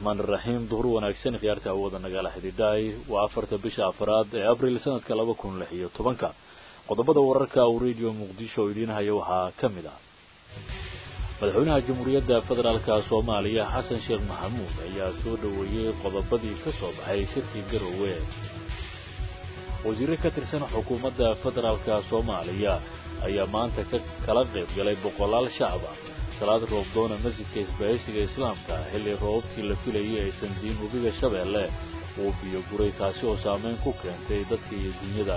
raxmaan iraxiim duhur wanaagsan khiyaarta awooda nagala xidhiidhaay waa afarta bisha afaraad ee abril sanadka laba kun lix iyo tobanka qodobada wararka uu radio muqdisho oo idiin haya waxaa ka mid ah madaxweynaha jamhuuriyadda federaalka soomaaliya xasan sheekh maxamuud ayaa soo dhoweeyey qodobadii ka soo baxay shirkii garowe wasiire ka tirsan xukuumadda federaalka soomaaliya ayaa maanta ka kala qayb galay boqolaal shacab ah salaad roobdoona masjidka isbaahaysiga islaamka xilli roobabkii la filayay aysan diin webiga shabeelle uu biyo guray taasi oo saameyn ku keentay dadka iyo dunyada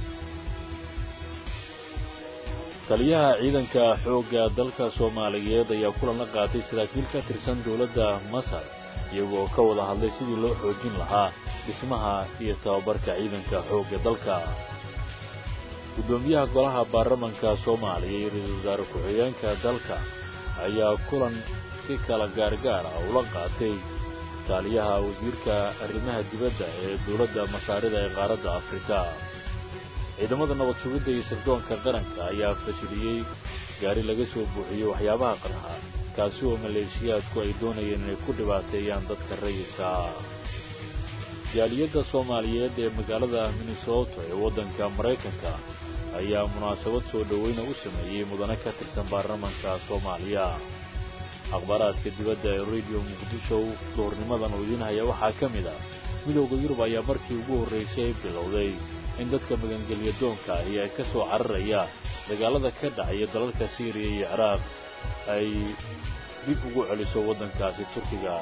taliyaha ciidanka xoogga dalka soomaaliyeed ayaa kulan la qaatay saraakiil ka tirsan dowladda masar iyagoo ka wada hadlay sidii loo xoojin lahaa dhismaha iyo tababarka ciidanka xoogga dalka guddoomiyaha golaha baarlamanka soomaaliya iyo ra-iisul wasaare ku-xigeenka dalka ayaa kulan si kala gaargaar ah ula qaatay taaliyaha wasiirka arrimaha dibadda ee dowladda masaarida ee qaaradda afrika ciidamada nabad sugidda iyo sirdoonka qaranka ayaa fashiliyey gaari laga soo buuxiyey waxyaabaha qarxa kaasi oo maleeshiyaadku ay doonayeen inay ku dhibaateeyaan dadka rayidka jaaliyadda soomaaliyeed ee magaalada minnesota ee waddanka maraykanka ayaa munaasabad soo dhoweyna u sameeyey mudane ka tirsan baarlamanka soomaaliya akhbaaraadka dibadda ee radio muqdisho duhurnimadan oo idiin haya waxaa ka mid ah midowda yurub ayaa markii ugu horraysay bilowday in dadka magangelya doonka ahi ay ka soo cararaya dagaalada ka dhacaya dalalka siiriya iyo ciraaq ay dib ugu celiso waddankaasi turkiga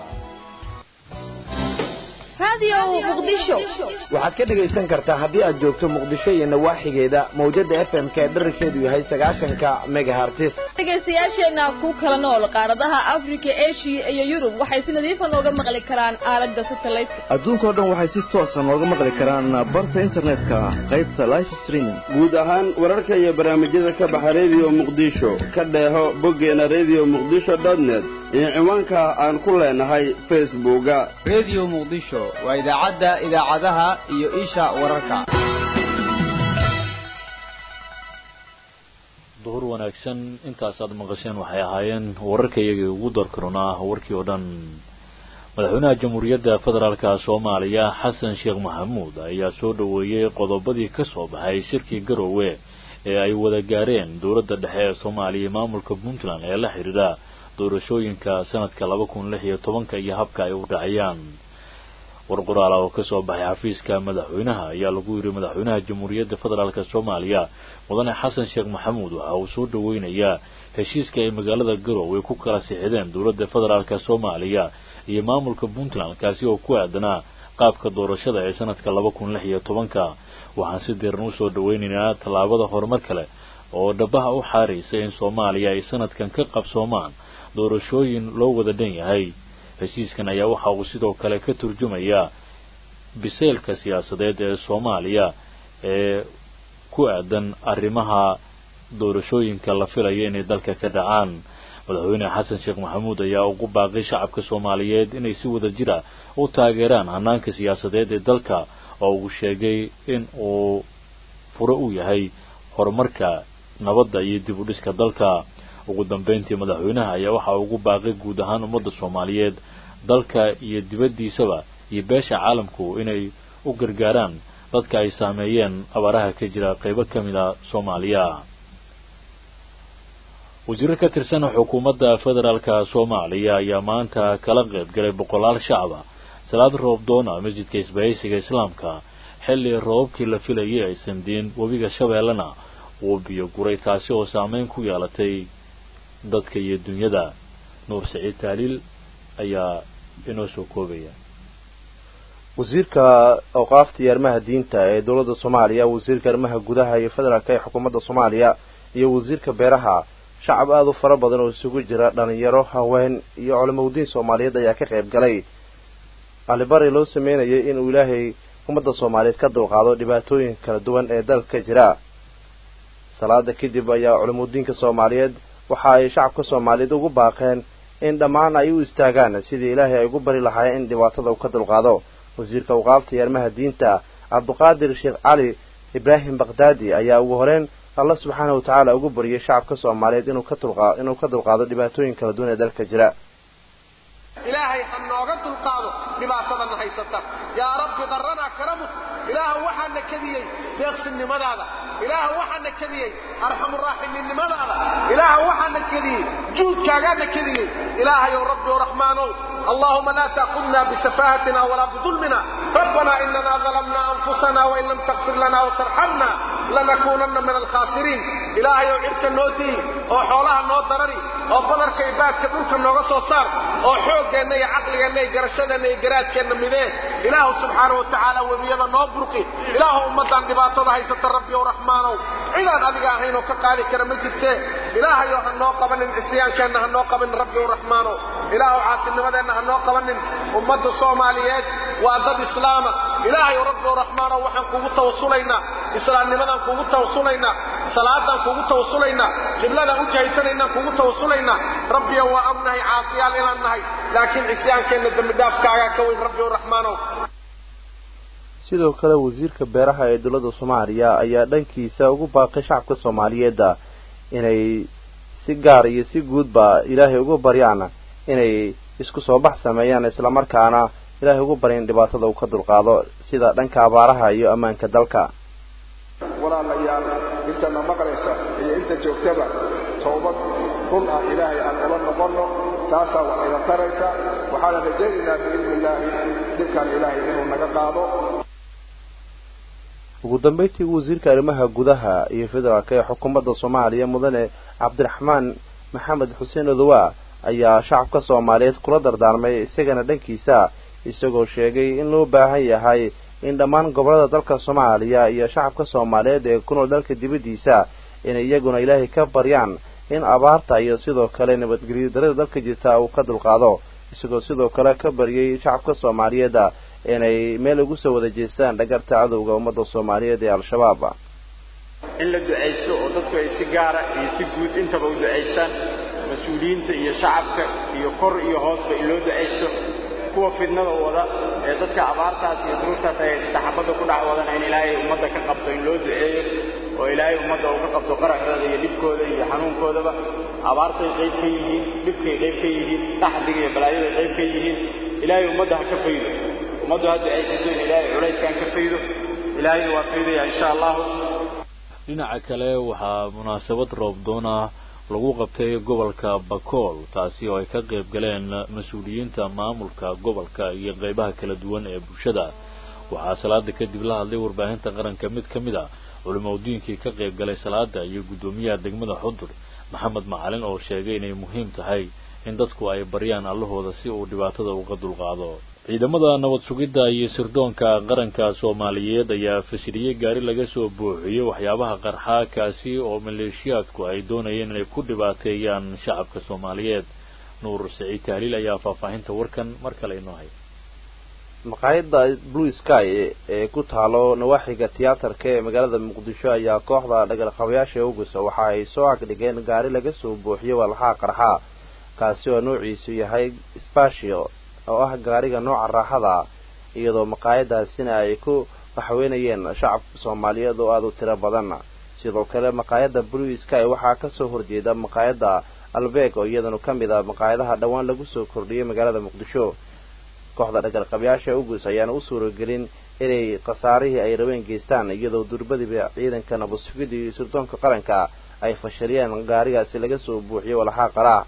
waxaad ka dhegaysan kartaa haddii aad joogto muqdisho iyo nawaaxigeeda mawjada f m ka dherarkeedu yahay sagaashanka megahartis dhegaystayaasheenna ku kala nool qaaradaha afrika eshiya iyo yurub waxay si nadiifa nooga maqli karaan aalada satelliteka adduunkao dhan waxay si toosa nooga maqli karaan barta internetka qaybta life streaming guud ahaan wararka iyo barnaamijyada ka baxa radio muqdisho ka dheeho boggeena radio muqdisho net iyo ciwaanka aan ku leenahay facebooka radio muqdisho waa idaacadda idaacadaha iyo isha wararka duhur wanaagsan intaasaad maqasheen waxay ahaayeen wararka iyagii ugu darkarunaa warkii oo dhan madaxweynaha jamhuuriyadda federaalka soomaaliya xasan sheekh maxamuud ayaa soo dhoweeyey qodobadii ka soo baxay shirkii garowe ee ay wada gaareen dowladda dhexe ee soomaaliya iyo maamulka puntland ee la xidhiidha doorashooyinka sanadka laba kun lix iyo tobanka iyo habka ay u dhacayaan war qoraala oo ka soo baxay xafiiska madaxweynaha ayaa lagu yidhi madaxweynaha jamhuuriyadda federaalka soomaaliya mudane xasan sheekh maxamuud waxa uu soo dhoweynayaa heshiiska ay magaalada garowe ku kala sixideen dowladda federaalka soomaaliya iyo maamulka puntland kaasi oo ku aadanaa qaabka doorashada ee sanadka laba kun lix iyo tobanka waxaan si diiran usoo dhoweynaynaa tallaabada horumar kale oo dhabaha u xaaraysa in soomaaliya ay sanadkan ka qabsoomaan doorashooyin loo wada dhan yahay heshiiskan ayaa waxa uu sidoo kale ka turjumayaa biseylka siyaasadeed ee soomaaliya ee ku aadan arrimaha doorashooyinka la filaya inay dalka ka dhacaan madaxweyne xasan sheekh maxamuud ayaa ugu baaqay shacabka soomaaliyeed inay si wada jira u taageeraan hanaanka siyaasadeed ee dalka oo uu sheegay in uu fure u yahay horumarka nabadda iyo dib u dhiska dalka ugu dambeyntii madaxweynaha ayaa waxa ugu baaqay guud ahaan ummadda soomaaliyeed dalka iyo dibaddiisaba iyo beesha caalamku inay u gargaaraan dadka ay saameeyeen abaaraha ka jira qaybo ka mid a soomaaliya wasiiro ka tirsan xukuumadda federaalka soomaaliya ayaa maanta kala qayb galay boqolaal shacaba salaad roobdoona masjidka isbahaysiga islaamka xilli roobabkii la filayay aysan diin webiga shabeellena uu biyo guray taasi oo saameyn ku yeelatay dadka iyo dunyada nuur saciid taaliil ayaa inoo soo koobaya wasiirka awqaafta iyo arrimaha diinta ee dowladda soomaaliya wasiirka arrimaha gudaha iyo federaalka ee xukuumadda soomaaliya iyo wasiirka beeraha shacab aada u fara badan oo isugu jira dhalinyaro haween iyo culamaudiin soomaaliyeed ayaa ka qayb galay alibari loo sameynayay inuu ilaahay ummadda soomaaliyeed ka dulqaado dhibaatooyin kala duwan ee dalka jira salaada kadib ayaa culamaudiinka soomaaliyeed waxa ay shacabka soomaaliyeed ugu baaqeen in dhammaan ay u istaagaan sidii ilaahay ay ugu bari lahaayeen in dhibaatada uu ka dulqaado wasiirka awqaafta iyo arrimaha diinta cabdiqaadir sheekh cali ibraahim bakdaadi ayaa ugu horeyn alla subxaana wa tacaala ugu bariyay shacabka soomaaliyeed inuu ka dulqa inuu ka dulqaado dhibaatooyin kala duwan ee dalka jira ilaahay ha nooga dulqaado dhibaatadana haysata yaa rabbi qarranaa karamuk ilaaha waxaana kadiyey deeqsinnimadaada ilaaha waxaana kadiyey arxamuraaximinnimadaada ilaaha waxaana kadiyey juudkaagaana kadiyey ilaahayow rabbi o raxmaanow allahuma laa taakudna bisafaahatina walaa bidulmina rabbana inana dalamna anfusana wain lam takfir lana watarxamna lanakuunanna min alkhaasiriin ilaahayow cirka noo diyi oo xoolaha noo darari oo badarka iyo baadka dhulka nooga soo saar oo xooggeenna iyo caqligeenna iyo garashadeenna iyo garaadkeenna midee ilaahu subxaana wa tacaala webiyada noo burqi ilaahu ummaddan dhibaatada haysata rabbi ow raxmaanow cidaan adiga ahayn oo ka qaadi kara ma jirtee ilaahayo ha noo qabanin cisyaankeenna ha noo qabanin rabbi ow raxmaanow ilaahu caasinimadeenna ha noo qabanin ummadda soomaaliyeed waa dad islaama ilaahayow rabbi ow raxmaanow waxaan kugu tawasulaynaa islaamnimadaan kugu tawasulaynaa salaadaan kugu tawasulaynaa qibladaan u jahaysanaynaan kugu tawasulaynaa rabbiyo waa ognahay caasiyaal inaan nahay laakiin cisyaankeenna dembidhaafkaagaa ka weyn rabbi ow raxmaanow sidoo kale wasiirka beeraha ee dowladda soomaaliya ayaa dhankiisa ugu baaqay shacabka soomaaliyeed inay si gaar iyo si guudba ilaahay ugu baryaan inay isku soo bax sameeyaan islamarkaana ilaahay ugu baryan dhibaatada uu ka dulqaado sida dhanka abaaraha iyo ammaanka dalka walaalayaal intana maqlaysa iyo inta joogtaba toobad run ah ilaahay aan ula noqonno taasaa wax ina taraysa waxaana rajaynaynaa biidni illaahi dhibkan ilaahay inuu naga qaado ugu dambayntii wasiirka arrimaha gudaha iyo federaalka ee xukuumadda soomaaliya mudane cabdiraxmaan maxamed xuseen odowa ayaa shacabka soomaaliyeed kula dardaarmay isagana dhankiisa isagoo sheegay in loo baahan yahay in dhammaan gobollada dalka soomaaliya iyo shacabka soomaaliyeed ee ku nool dalka dibaddiisa inay iyaguna ilaahay ka baryaan in abaarta iyo sidoo kale nabadgelyo darada dalka jirta uu ka dulqaado isagoo sidoo kale ka baryay shacabka soomaaliyeed inay meel ugu soo wada jeestaan dhagarta cadowga ummadda soomaaliyeed ee al-shabaab in la ducaysto oo dadku ay si gaara iyo si guud intaba u ducaystaan mas-uuliyiinta iyo shacabka iyo kor iyo hoosba in loo ducaysto kuwa fidnada wada ee dadka abaartaas iyo duruurtaas ay saxaabadda ku dhac wadana in ilaahay ummadda ka qabto in loo duceeyo oo ilaahay ummadda uu ka qabto qaraxdooda iyo dhibkooda iyo xanuunkoodaba abaartay qayb ka yihiin dhibkay qayb ka yihiin dhaxdiga iyo balaayaday qayb ka yihiin ilaahay ummadda ha ka faydo ummaddu ha ducaysato in ilaahay culayskaan ka faydo ilaahayna waa faydaya insha allahu dhinaca kale waxaa munaasabad roobdoona lagu qabtay gobolka bakool taasi oo ay ka qayb galeen mas-uuliyiinta maamulka gobolka iyo qaybaha kala duwan ee bulshada waxaa salaada kadib la hadlay warbaahinta qaranka mid ka mid a culimaudiinkii ka qayb galay salaada iyo guddoomiyaha degmada xudur maxamed macalin oo sheegay inay muhiim tahay in dadku ay baryaan allahooda si uu dhibaatada uga dulqaado ciidamada nabad sugidda iyo sirdoonka qaranka soomaaliyeed ayaa fashiliyey gaari laga soo buuxiyey waxyaabaha qarxaa kaasi oo maleeshiyaadku ay doonayeen inay ku dhibaateeyaan shacabka soomaaliyeed nuur saciid tahliil ayaa faahfaahinta warkan mar kale inoo hay maqaayadda blue sky ee ku taalo nawaaxiga tiyaatarka ee magaalada muqdisho ayaa kooxda dhagarqabayaasha ugusa waxa ay soo agdhigeen gaari laga soo buuxiyey walxaa qarxa kaasi oo noociisu yahay spatio oo ah gaariga nooca raaxada iyadoo maqaayadaasina ay ku waxweynayeen shacabka soomaaliyeed oo aada u tiro badan sidoo kale maqaayadda blue sky waxaa kasoo horjeeda maqaayadda albeeg oo iyadanu ka mid ah maqaayadaha dhowaan lagu soo kordhiyey magaalada muqdisho kooxda dhagarqabayaasha ugus ayaana u suuragelin inay khasaarihii ay rabeen geystaan iyadoo durbadiba ciidanka nabadsugida iyo sirdoonka qaranka ay fashiliyeen gaarigaasi laga soo buuxiyey walxaa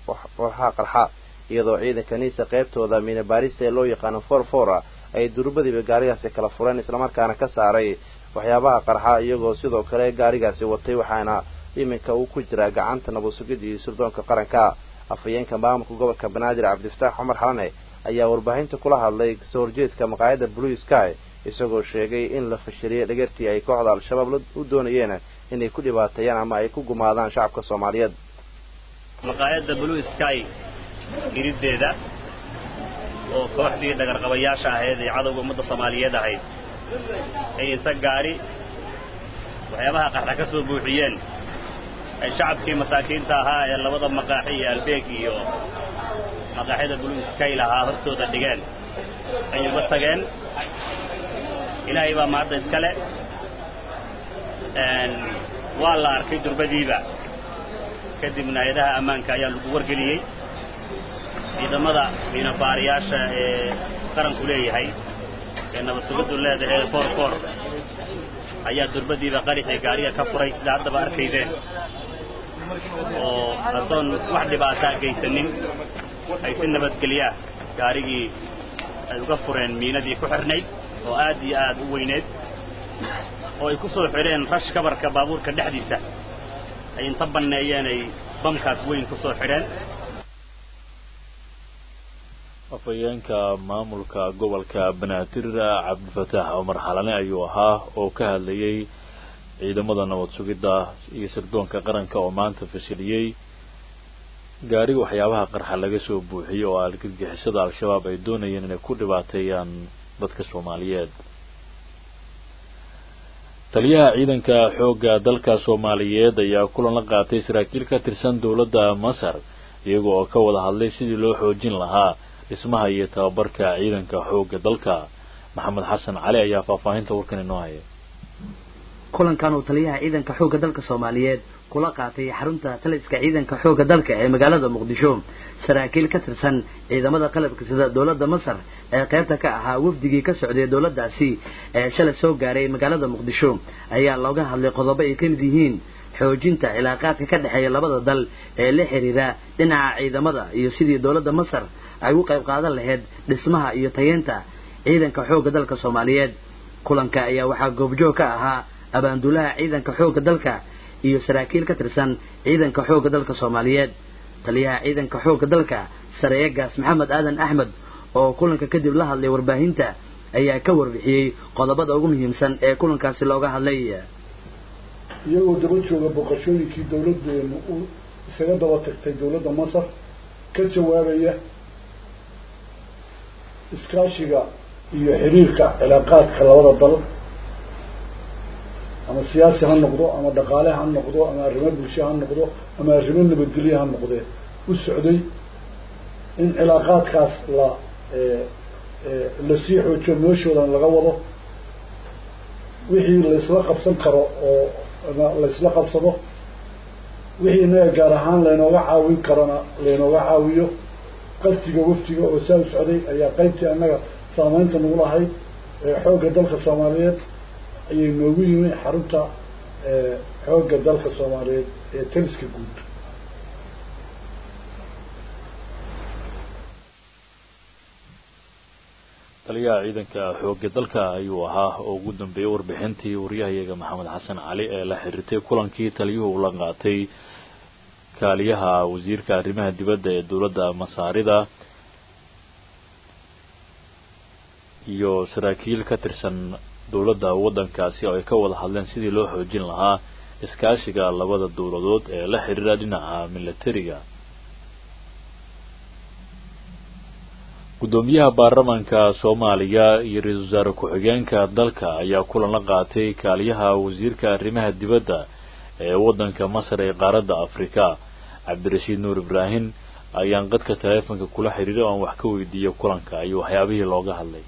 qarxa iyadoo ciidanka niisa qaybtooda minabaarista ee loo yaqaano for for ay durbadiba gaarigaasi kala fureen islamarkaana ka saaray waxyaabaha qarxa iyagoo sidoo kale gaarigaasi watay waxaana iminka uu ku jiraa gacanta nabadsugida iyo sirdoonka qaranka afhayeenka maamulka gobolka banaadir cabdifataax cumar xalane ayaa warbaahinta kula hadlay kasoo horjeedka maqaayadda blue sky isagoo sheegay in la fashiliyey dhagartii ay kooxda al-shabaab u doonayeen inay ku dhibaateeyaan ama ay ku gumaadaan shacabka soomaaliyeed maqaayadda blue sky iriddeeda oo kooxdii dhagarqabayaasha ahayd ee cadowga ummadda soomaaliyeed ahayd ay inta gaari waxyaabaha qarxa ka soo buuxiyeen ay shacabkii masaakiinta ahaa ee labada maqaaxi iyo albeeg iyo maqaaxyada blue sky lahaa hortooda dhigeen ay uga tageen ilaahay baa mahadda iskale waa la arkay durbadiiba kadibna hay-adaha ammaanka ayaa lagu wargeliyey ciidamada miinabaariyaasha ee qaranku leeyahay ee nabadsugiddu leedahay koor koor ayaa durbadiiba qaraxii gaariga ka furay sida haddaba arkaydeen oo adoon wax dhibaataa geysanin ay si nabadgelyaa gaarigii ay uga fureen miinadii ku xirnayd oo aad iyo aad u weyneed oo ay ku soo xidheen rash kabarka baabuurka dhexdiisa ay inta banneeyeen ay bamkaas weyn ku soo xidheen afhayeenka maamulka gobolka banaadir cabdifataax cumar xalane ayuu ahaa oo ka hadlayay ciidamada nabad sugidda iyo sirdoonka qaranka oo maanta fashiliyey gaari waxyaabaha qarxa laga soo buuxiyey oo argagixisada al-shabaab ay doonayeen inay ku dhibaateeyaan dadka soomaaliyeed taliyaha ciidanka xoogga dalka soomaaliyeed ayaa kulan la qaatay saraakiil ka tirsan dowladda masar iyaga oo ka wada hadlay sidii loo xoojin lahaa dhismaha iyo tababarka ciidanka xoogga dalka maxamed xasan cali ayaa faahfaahinta warkan inoo haya kulankan uu taliyaha ciidanka xoogga dalka soomaaliyeed kula qaatay xarunta taliska ciidanka xoogga dalka ee magaalada muqdisho saraakiil ka tirsan ciidamada qalabka sida dowladda masar ee qaybta ka ahaa wafdigii ka socday dowladdaasi ee shalay soo gaaray magaalada muqdisho ayaa looga hadlay qodobo ay ka mid yihiin xoojinta cilaaqaadka ka dhexeeya labada dal ee la xiriira dhinaca ciidamada iyo sidii dowladda masar ay u qayb qaadan lahayd dhismaha iyo tayeenta ciidanka xoogga dalka soomaaliyeed kulanka ayaa waxaa goobjoog ka ahaa abaanduulaha ciidanka xoogga dalka iyo saraakiil ka tirsan ciidanka xoogga dalka soomaaliyeed taliyaha ciidanka xoogga dalka sareeyagaas maxamed aadan axmed oo kulanka kadib la hadlay warbaahinta ayaa ka warbixiyey qodobada ugu muhiimsan ee kulankaasi looga hadlay iyagoo daba jooga boqoshooyinkii dowladdeenu u isaga daba tagtay dowladda masar ka jawaabaya iskaashiga iyo xiriirka cilaaqaadka labada dal ama siyaasi ha noqdo ama dhaqaale ha noqdo ama arrimo bulsho ha noqdo ama arrimo nabadgelye ha noqdee u socday in cilaaqaadkaas la lasii xoojiyo meeshoodan laga wado wixii laysla qabsan karo oo laysla qabsado wixii inaga gaar ahaan laynooga caawin karona laynooga caawiyo qasdiga waftiga oo saa u socday ayaa qaybtii annaga saameynta nagu lahayd xoogga dalka soomaaliyeed ayay noogu yimi xarunta xoogga dalka soomaaliyeed ee taliska guud taliyaha ciidanka xoogga dalka ayuu ahaa oo ugu dambeeyey warbixintii waryahayaga maxamed xasan cali ee la xiriirtay kulankii taliyuhu la qaatay kaaliyaha wasiirka arrimaha dibadda ee dowladda masaarida iyo saraakiil ka tirsan dowladda waddankaasi oo ay ka wada hadleen sidii loo xoojin lahaa iskaashiga labada dowladood ee la xiriira dhinaca milatariga guddoomiyaha baarlamaanka soomaaliya iyo ra-iisul wasaare ku-xigeenka dalka ayaa kulan la qaatay kaaliyaha wasiirka arrimaha dibadda ee waddanka masar ee qaaradda afrika cabdirashiid nuur ibraahim ayaan qadka taleefonka kula xiriiray oo aan wax ka weydiiyey kulanka iyo waxyaabihii looga hadlay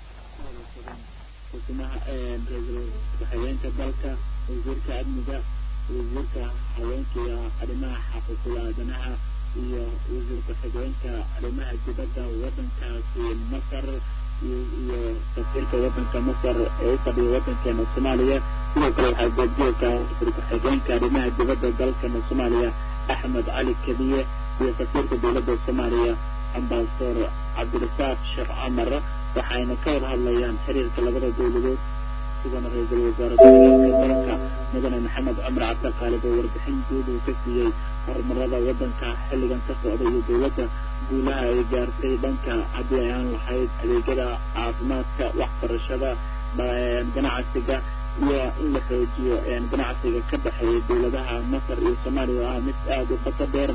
xubnaha ra-iisul ku-xigeenka dalka wasiirka amniga wasiirka haweenka iyo arrimaha xaquuqul aadanaha iyo wasiir ku-xigeenka arrimaha dibadda waddankaasi masar iyo safiirka waddanka masar ee u fadhiya waddankeena soomaaliya sidoo kale waxaa goobjoogka wasiir ku-xigeenka arrimaha dibadda dalkana soomaaliya axmed cali kadiye iyo safiirka dowladda soomaaliya ambasador cabdirasaaq sheekh camar waxayna ka wada hadlayaan xiriirka labada dowladood sidana ra-iisul wasaare ku-xigeenka dalka mudane maxamed cumar cabdiqaalib oo warbixin guud uu ka siiyey horumarada waddanka xilligan ka socda iyo dowladda guulaha ay gaartay dhanka haddii ay aan lahayd adeegyada caafimaadka waxbarashada ganacsiga iyo in la xoojiyo ganacsiga ka dhexeeya dowladaha masar iyo soomaaliya oo ah mid aada u qoto dheer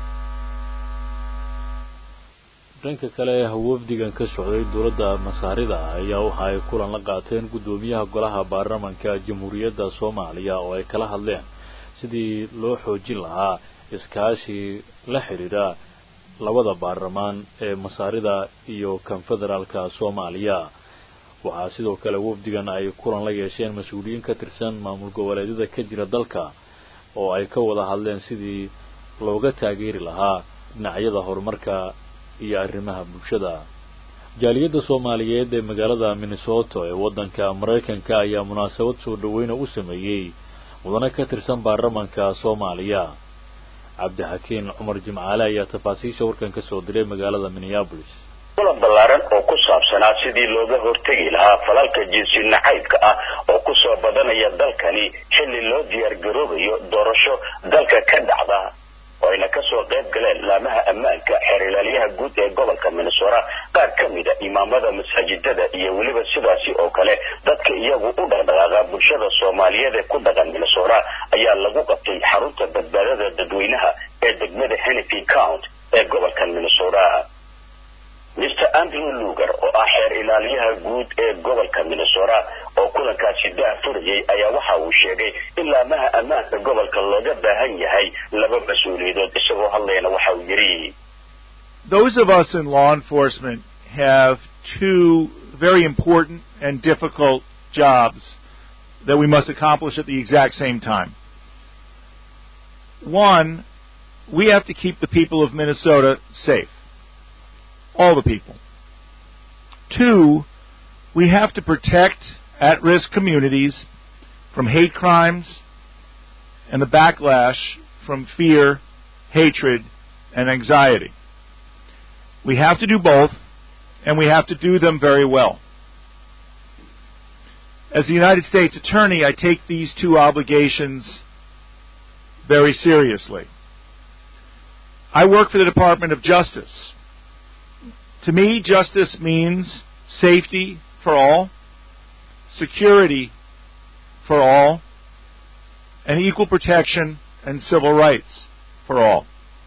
dhanka kale wafdigan ka socday dowladda masaarida ayaa waxa ay kulan la qaateen guddoomiyaha golaha baarlamanka jamhuuriyadda soomaaliya oo ay kala hadleen sidii loo xoojin lahaa iskaashi la xidhiidha labada baarlamaan ee masaarida iyo konfederaalka soomaaliya waxaa sidoo kale wafdigan ay kulan la yeesheen mas-uuliyiin ka tirsan maamul goboleedyada ka jira dalka oo ay ka wada hadleen sidii looga taageeri lahaa dhinacyada horumarka iyo arrimaha bulshada jaaliyadda soomaaliyeed ee magaalada minnesota ee waddanka maraykanka ayaa munaasabad soo dhaweyna u sameeyey mudane ka tirsan baarlamanka soomaaliya cabdixakiin cumar jimcaale ayaa tafaasiisha warkan ka soo diray magaalada minneabolis kulan ballaaran oo ku saabsanaa sidii looga hortegi lahaa falalka jinsi nacaybka ah oo kusoo badanaya dalkani xilli loo diyaar garoobayo doorasho dalka ka dhacda oo ayna kasoo qayb galeen laamaha ammaanka xeer ilaalyaha guud ee gobolka minnesota qaar ka mida imaamada masaajidada iyo weliba sidaasi oo kale dadka iyagu u dhaqdhaqaaqa bulshada soomaaliyeed ee ku dhaqan minnesota ayaa lagu qabtay xarunta badbaadada dadweynaha ee degmada hennepin count ee gobolkan minnesota mr andrew luger oo ah xeer ilaaliyaha guud ee gobolka minnesota oo kulankaasi daafurayay ayaa waxa uu sheegay in laamaha ammaanka gobolka looga baahan yahay laba mas-uuliyadood isagoo hadlayana waxa uu yidhi Those of us in law enforcement have two very important and difficult jobs that we must accomplish at the exact same time. One, we have to keep the people of Minnesota safe. All the people. Two, we have to protect at risk communities from hate crimes and the backlash from fear, hatred, and anxiety. We have to do both, and we have to do them very well. As the United States Attorney, I take these two obligations very seriously. I work for the Department of Justice. To me, justice means safety for all, security for all, and equal protection and civil rights for all.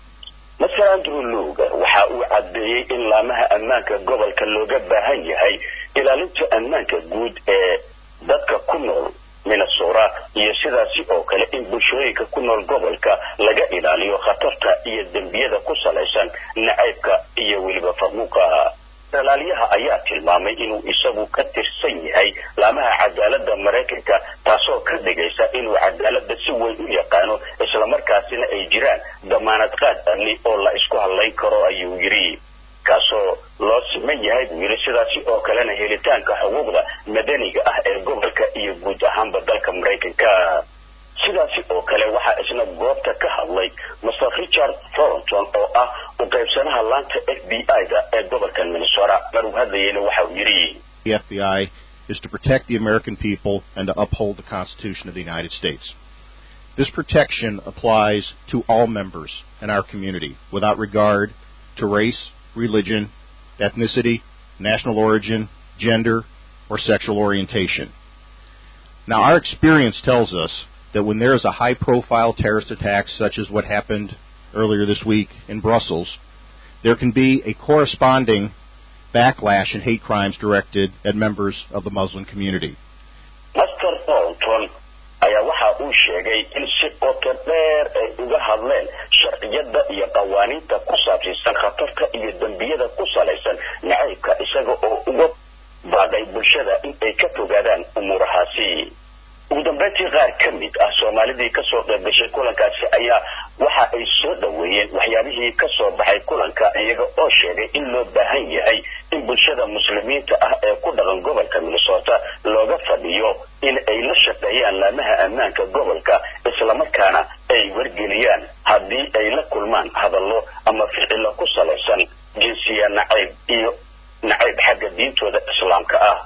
master andrew luger waxa uu caddeeyey in laamaha ammaanka gobolka looga baahan yahay ilaalinta ammaanka guud ee dadka ku nool minnesota iyo sidaasi oo kale in bulshooyinka ku nool gobolka laga ilaaliyo khatarta iyo dembiyada ku salaysan nacaybka iyo weliba faquuqa ilaaliyaha ayaa tilmaamay inuu isagu ka tirsan yahay laamaha cadaaladda maraykanka taasoo ka dhigaysa inuu cadaaladda si weyn u yaqaano islamarkaasina ay jiraan damaanad qaad amni oo la isku hadlayn karo ayuu yidhi kaasoo loo siman yahay buu yidhi sidaasi oo kalena helitaanka xuquuqda madaniga ah ee gobolka iyo guud ahaanba dalka maraykanka sidaasi oo kale waxaa isna goobta ka hadlay master richard thornton oo ah u qaybsanaha laanta f b i-da ee gobolka minnesota maruu hadlayeyna waxa uu yidhi The FBI is to protect the American people and to uphold the Constitution of the United States. This protection applies to all members in our community without regard to race, religion, ethnicity, national origin, gender, or sexual orientation. Now, our experience tells us that when there is a high profile terrorist attack, such as what happened earlier this week in Brussels, there can be a corresponding backlash and hate crimes directed at members of the Muslim community. master thornton ayaa waxa uu sheegay in si qoto dheer ay uga hadleen sharciyada iyo qawaaniinta ku saabsiisan khatarta iyo dembiyada ku salaysan nacaybka isaga oo uga baaqay bulshada in ay ka fogaadaan umuurahaasi ugu dambeyntii qaar ka mid ah soomaalidii kasoo qayb gashay kulankaasi ayaa waxa ay soo dhoweeyeen waxyaabihii kasoo baxay kulanka iyaga oo sheegay in loo baahan yahay in bulshada muslimiinta ah ee ku dhaqan gobolka minnesota looga fadhiyo in ay la shaqeeyaan laamaha ammaanka gobolka islamarkaana ay wargeliyaan haddii ay la kulmaan hadallo ama ficilo ku salaysan jinsiya nacayb iyo nacayb xagga diintooda islaamka ah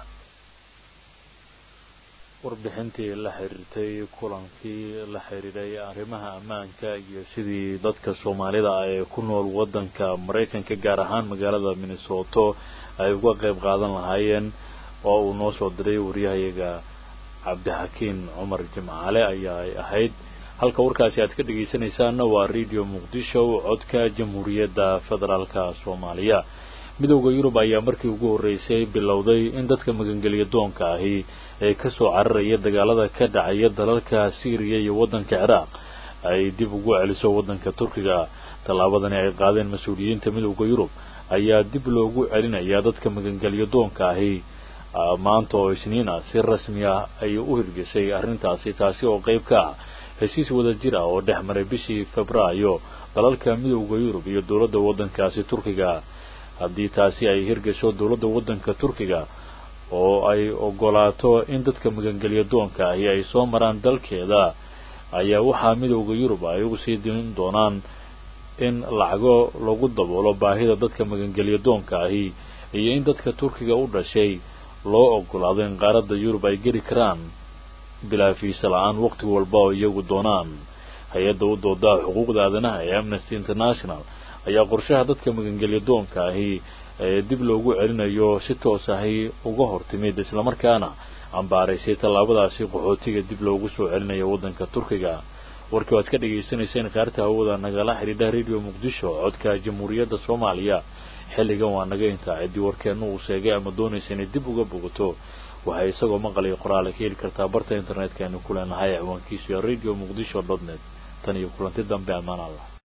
warbixintii la xiriirtay kulankii la xiriiray arrimaha ammaanka iyo sidii dadka soomaalida ah ee ku nool waddanka maraykanka gaar ahaan magaalada minnesoto ay uga qayb qaadan lahaayeen oo uu noo soo diray wariyahayaga cabdixakiin cumar jimcaale ayaa ay ahayd halka warkaasi aad ka dhegaysanaysaanna waa radio muqdisho codka jamhuuriyadda federaalka soomaaliya midowda yurub ayaa markii ugu horreysay bilowday in dadka magangeliya doonka ahi ee kasoo cararaya dagaalada ka dhacaya dalalka syriya iyo waddanka ciraaq ay dib ugu celiso waddanka turkiga tallaabadani ay qaadeen mas-uuliyiinta midowda yurub ayaa dib loogu celinayaa dadka magangeliya doonka ahi maanta oo isniin ah si rasmi ah ay u hirgesay arrintaasi taasi oo qayb ka ah heshiis wada jir ah oo dhex maray bishii febraayo dalalka midowda yurub iyo dowladda waddankaasi turkiga haddii taasi ay hirgasho dowladda waddanka turkiga oo ay ogolaato in dadka magangelya doonka ahi ay soo maraan dalkeeda ayaa waxaa midowda yurub ay ugu sii dimin doonaan in lacago lagu daboolo baahida dadka magangelya doonka ahi iyo in dadka turkiga u dhashay loo ogolaado in qaaradda yurub ay geli karaan bilaa fiisa la-aan waqti walba oo iyagu doonaan hay-adda u doodaa xuquuqda aadanaha ee amnesty international ayaa qorshaha dadka magangelya doonka ahi ee dib loogu celinayo si toos ahi uga hortimid islamarkaana cambaaraysay tallaabadaasi qaxootiga dib loogu soo celinayo waddanka turkiga warkii waad ka dhagaysanayseen kaarta hawada nagala xidhiidha radio muqdisho codka jamhuuriyadda soomaaliya xilligan waa naga intaa ciddii warkeenna uu sheegay ama doonaysa inay dib uga bogato waxay isagoo maqaliyo qoraale ka heli kartaa barta internetka aynu ku leenahay ciwaankiisu ee radio muqdisho dot net tan iyo kulanti dambe ammaan allah